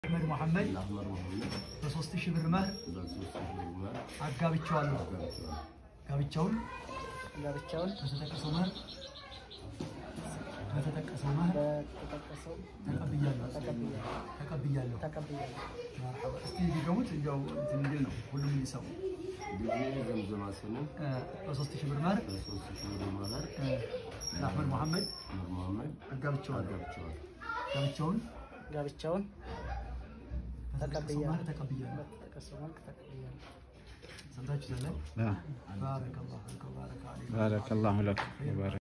አህመድ መሐመድ ለአህመድ መሐመድ በሶስት ሺህ ብር መህር በሶስት ሺህ ብር መህር አጋብቼዋለሁ። አጋብቼዋለሁ። ጋብቻውን ጋብቻውን በተጠቀሰው መህር በተጠቀሰው መህር በተጠቀሰው ተቀብያለሁ ተቀብያለሁ ተቀብያለሁ። ተቀብያለሁ። መርሐባ። እስቲ ሊገሙት ያው እንትን እንዲል ነው ሁሉም እንዲሰሙ ልጄ ዘምዘማ ስንም እ፣ በሶስት ሺህ ብር መህር በሶስት ሺህ ብር መህር እ፣ ለአህመድ መሐመድ አህመድ መሐመድ አጋብቼዋለሁ። አጋብቼዋለሁ። ጋብቻውን ጋብቻውን በተጠቀሰው መህር ተቀብያለሁ። በተጠቀሰው መልክ ተቀብያለሁ። ሰምታችሁ ዘለ آه. ባረከላሁ ፊኩም ባረከ አለይኩም بارك الله لك وبارك